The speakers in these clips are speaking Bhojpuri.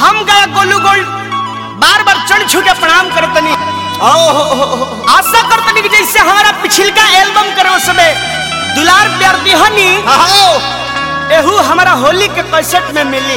हम गया गोलू गोल्ड बार बार चढ़ छू के प्रणाम करतनी आशा करतनी कि जैसे हमारा पिछलका एल्बम करो सबे दुलार प्यार दिहनी एहू हमारा होली के कैसेट में मिली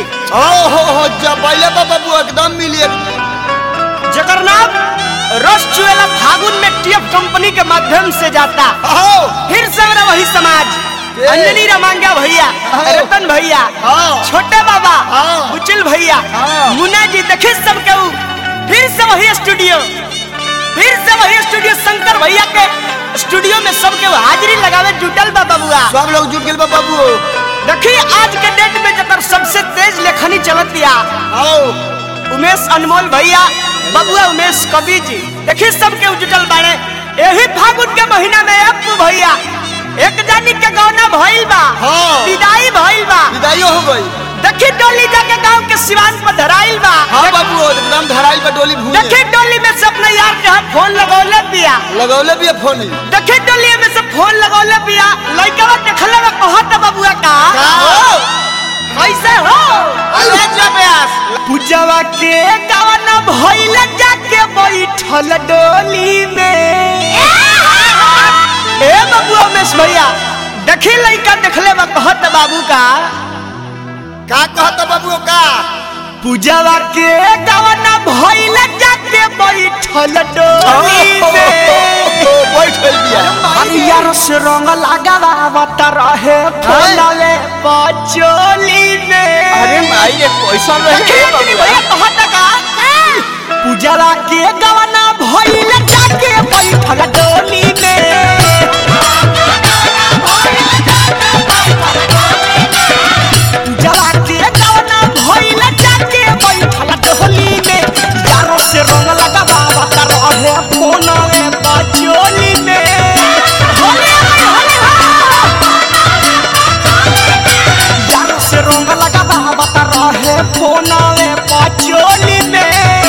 बाबू एकदम मिली जकर नाम रस चुएला फागुन में टीएफ कंपनी के माध्यम से जाता फिर से मेरा वही समाज ए। अंजनी रमांगा भैया हाँ। रतन भैया हाँ। छोटे बाबा हाँ। बुचिल भैया हाँ। मुन्ना जी देखे सब के ऊ। फिर से वही स्टूडियो फिर से वही स्टूडियो शंकर भैया के स्टूडियो में सब के हाजिरी लगावे जुटल बा बबुआ सब लोग जुट गए बाबू देखी आज के डेट में जकर सबसे तेज लेखनी चलत या आओ उमेश अनमोल भैया बबुआ उमेश कवि जी देखिए सबके जुटल बाड़े यही फागुन के महीना में अप्पू भैया एक जानी के गौना भइल बा हाँ। विदाई भइल बा विदाइयो हो गई देखी डोली जाके गांव के सिवान पर धराइल बा हाँ बाबू एकदम धराइल पे डोली भूल देखी डोली में से अपने यार के हाथ फोन लगौले पिया लगौले भी फोन देखी डोली में से फोन लगौले पिया लइकवा देखले में कहत बबुआ का का? कैसे हो पूजवा के गाना भइल जाके बैठल डोली में ए बाबू उमेश भैया देखी लइका देखले बा कहत बाबू का का कहता बाबू का पूजवा के गाना भइल जाके बैठल डोली में बैठ गई बिया हरियर से रंग लगावत रहे फलवे पचोली में अरे माई रे कैसा देखी लइकनी भैया कहत का पूजवा के गाना भइल जाके बैठल डोली में जला के गाना भइल जाके बैठल डोली में यारों से रंग लगावत रहे फोनवे पचोली में होले होले यारों से रंग लगावत रहे फोनवे पचोली में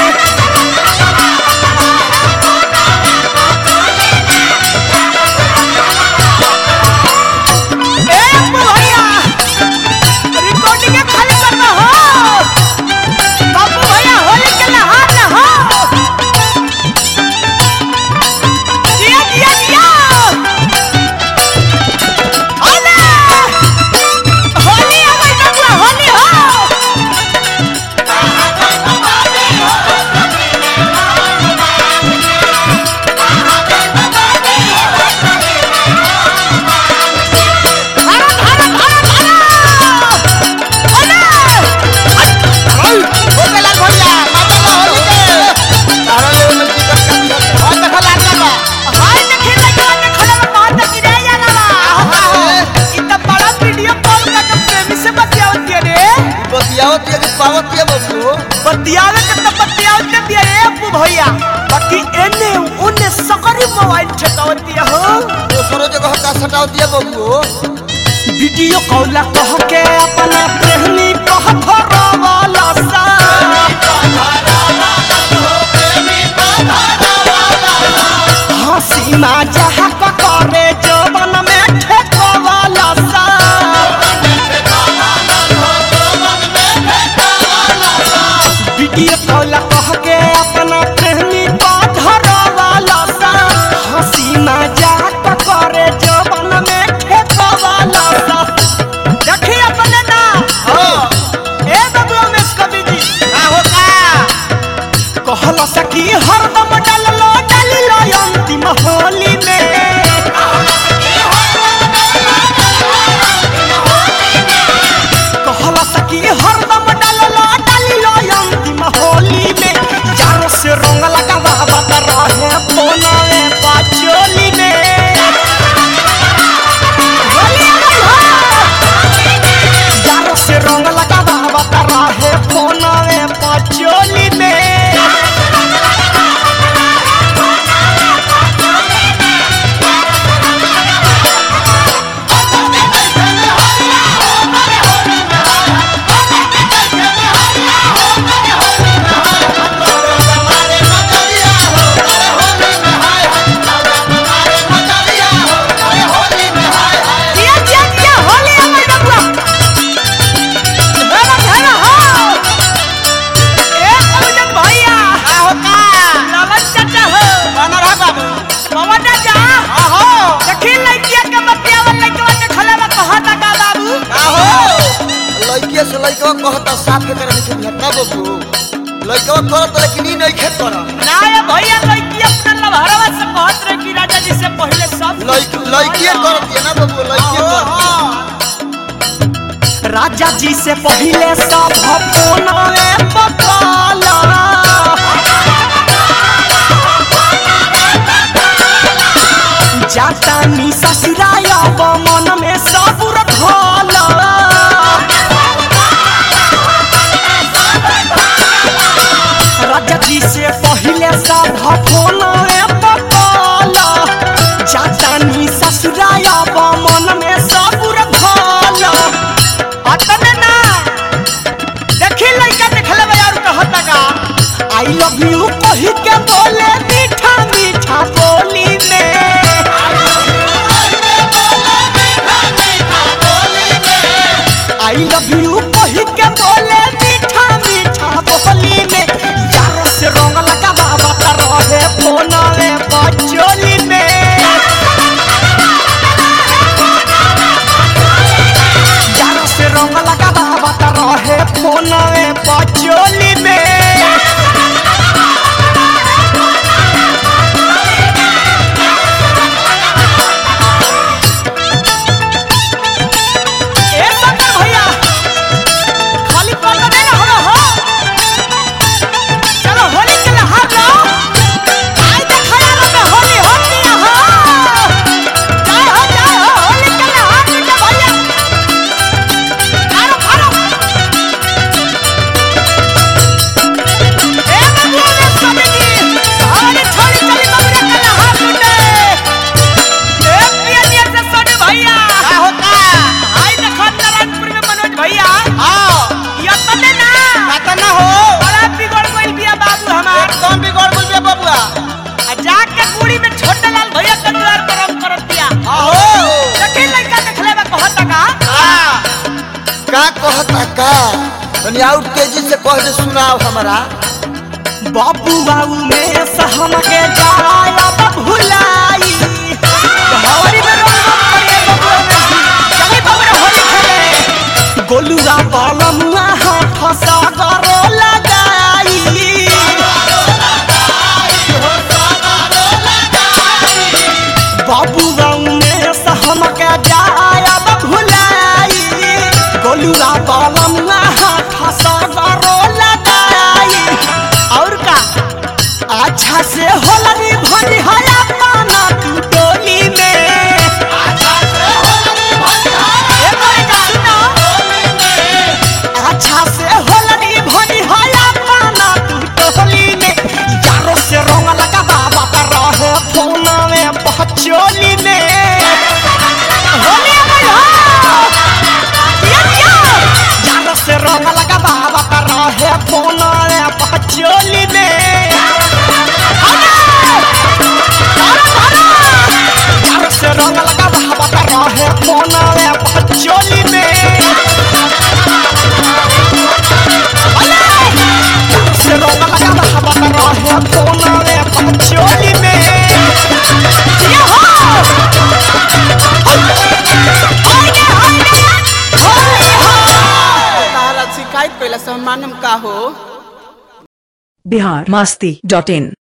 ए अप्पू भैया रिकॉर्डिंग खाली करना हो बाबू भैया होली के नहार न हो दिया दिया दिया होले होली आ गई बबुआ होली हो धारा धारा धारा धारा होले हो गेला भैया माता का होली के तारा ले में टिकट का और देखा लागला बा हाय देखे लगा के खड़ा में बहुत गिरे जाला इ त बड़ा वीडियो कॉल का तो प्रेमी से बतियावत है रे बतियावत ये पावत ये बाबू बतियावे के तो बतियावत के दिया रे अप्पू भैया बाकी एने उने सकरी मोबाइल ठेकावत दिया हो दूसरो जगह का सटाव दिया बाबू वीडियो कॉल कह के अपना प्रेमी कह धरवाला सा हंसी मा जहा करे जवन में ठेकावला सा वीडियो कॉल कह के अपना प्रेमी का धरवाला सा हंसी मजाक करे जवन में ठेकवाला सा देखी अपने ना हां ए बाबू उमेश कवि जी का हो का कहल सकी हरदम डाललो डालिलो अंतिम होली में कहल सकी हरदम डाललो डालिलो अंतिम होली में यारों से रंग लगावत रहे फोनवे पाचोली में होली आई हो यारों से रंग लगावत रहे फोनवे पाचोली में लइकवा कहता साफ के करे नहीं बुझत ना बबू लइकवा करत लेकिन ई नहीं खेत कर ना ये भैया लड़की अपना लभरवा से कहत रहे कि राजा जी से पहले सब लइक लइकिए करत है ना बबू लइकिए करत राजा जी से पहले सब फोनवे पकाला जाता नी ससुराय अब मन में सबुर धला राजा जी से पहले सब फोनवे पकाला जाता नी ससुराय अब मन में सबुर धला अतने ना देखी लइका देखले बा यार कहता का आई लव यू कही के बोले मीठा मीठा बोली में आई लव यू कही के बोले मीठा मीठा बोली में यार से रंग लगा बाबा का रहे फोनवे बचोली में यार से रंग लगा बाबा का रहे फोनवे बचोली में ए शंकर भैया खाली पल में ना हो हो चलो होली के लिए हाथ लो आई देखा यार में होली होती है हो जय हो जय हो होली के लिए हाथ लीजिए भैया मारो मारो ए बाबू रे स्वामी जी हमारी छोरी चली बाबू रे के लिए हाथ लूटे ए प्रिय जी से सोने भैया का होता आई देखो नारायणपुर में मनोज भैया हां ये तने ना पता ना हो बड़ा बिगड़ गइल बिया बाबू हमार एकदम बिगड़ गेल बे बबुआ आ जाके कुड़ी में छोटे लाल भैया के द्वार पर हम करत दिया आहो देखी लइका देखले बा कहता का हां का कहता का तनी और तेजी से कह दे सुनाओ हमरा बाबू बाबू में सहम के जाया अब भुलाई हमारी में रंग पड़े बाबू में चली बाबू रे होली खेले गोलुआ बालमुआ हाथ फसा करो लगाई बाबू गाँव में सहम के जाया भुलाई गोलुआ बालमुआ हाथ सगरो लगाई और का अच्छा से होलरी भरी हया पाना तू टोली में ए लड़का सुनो। अच्छा से होलरी भरी हया पाना तू टोली में यारो से रंग लगा बाबा का रहे फोन में बचोली में होली में हो दिया दिया यारो से रंग लगा बाबा का रहे फोन में बचोली में यारो से रंग लगा बाबा का रहे फोन में बचोली में से रंग लगा बाबा का रहे फोन में बचोली में ये हो होइगे होइगे होली हो तारा शिकायत कैला से हम मानम का हो बिहार मस्ती डॉट इन